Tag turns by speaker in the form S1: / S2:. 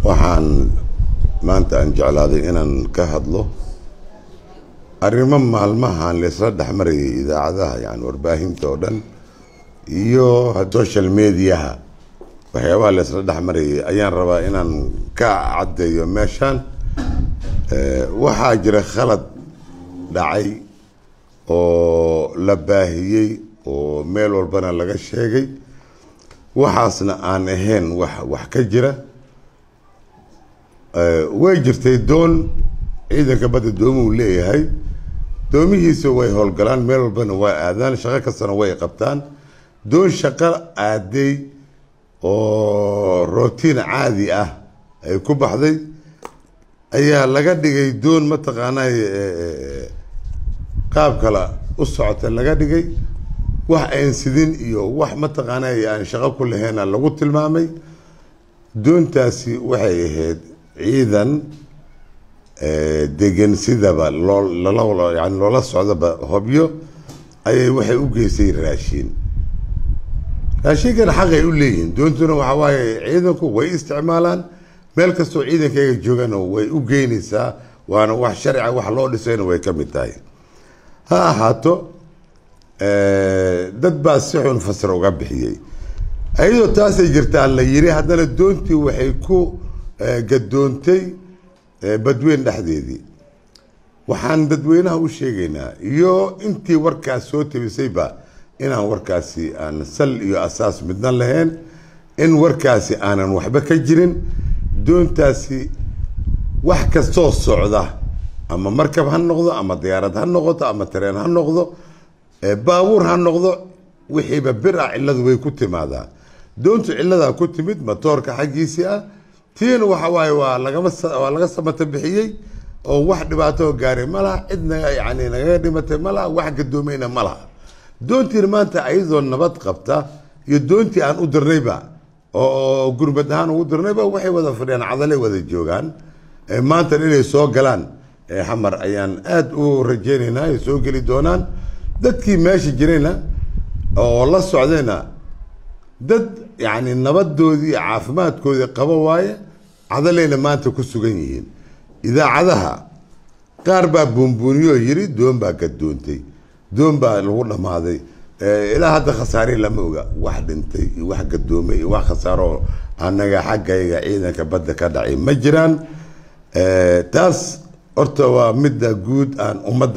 S1: waxaan maanta aan jeclaaday inaan ka hadlo arrimo maalmahan laisla dhexmarayay idaacadaha yani warbaahinta oo dhan iyo social mediaha waxyaabaha laisla dhexmarayay ayaan rabaa inaan ka caddeeyo meeshaan waxaa jira khalad dhacay oo la baahiyey oo meel walbana laga sheegay waxaasna aan ahayn wax wax ka jira way jirtay doon ciidanka badda doomuu leeyahay doomihiisa way howlgalaan meel walbana waa aadaan shaqo kastana way qabtaan doon shaqo aaday oo rootiin caadi ah ay ku baxday ayaa laga dhigay doon mataqaanaa qaab kale u socota laga dhigay wax aan sidin iyo wax mataqaanaa aan shaqo ku laheena lagu tilmaamay doontaasi waxay ahayd ciidan degan sidaba loo lala yani loola socdaba hobyo ayay waxay u geysay raashiin raashiinkana xaqay u leeyihiin doontuna waxa waaye ciidanku way isticmaalaan meel kastoo ciidankayga joogana way u geynaysaa waana wax sharciga wax loo dhisayna way ka mid tahay ha ahaato dad baa si xun fasir uga bixiyey iyadoo taasay jirtaa la yiri haddana doontii waxay ku gadoontay badweyn dhexdeedii waxaan dadweynaha u sheegaynaa iyo intii warkaas soo tabisayba inaan warkaasi aan sal iyo asaas midna lahayn in warkaasi aanan waxba ka jirin doontaasi wax kastoo socda ama markab ha noqdo ama diyaarad ha noqoto ama tareen ha noqdo baabuur ha noqdo wixiiba bir ah cilladu way ku timaadaa doontu cilladaa ku timid matoorka xaggiisii ah tiina waxa waaye waa lagama waa laga samata bixiyey oo wax dhibaato gaaray ma laha cid naga yani nagaga dhimatay ma laha wax gadoomayna ma laha doontiina maanta ayadoo nabad qabta iyo doontii aan u dirnayba oo gurmad ahaan ugu dirnayba waxay wada fadhiyaan cadalay wada joogaan maantan inay soo galaan xamar ayaan aada u rajeynaynaa ay soo geli doonaan dadkii meesha jirayna oo la socdayna dad yani nabadoodii iyo caafimaadkoodii qabo waaye cadalayna maanta ku sugan yihiin idaacadaha qaar baa buunbuuniyoo yiri doon baa gadoontay doon baa lagu dhammaaday ilaa hadda khasaare lama oga wax dhintay iyo wax gadoomay iyo wax khasaaro anaga xaggayga ciidanka badda ka dhacay ma jiraan taas horta waa midda guud aan ummadda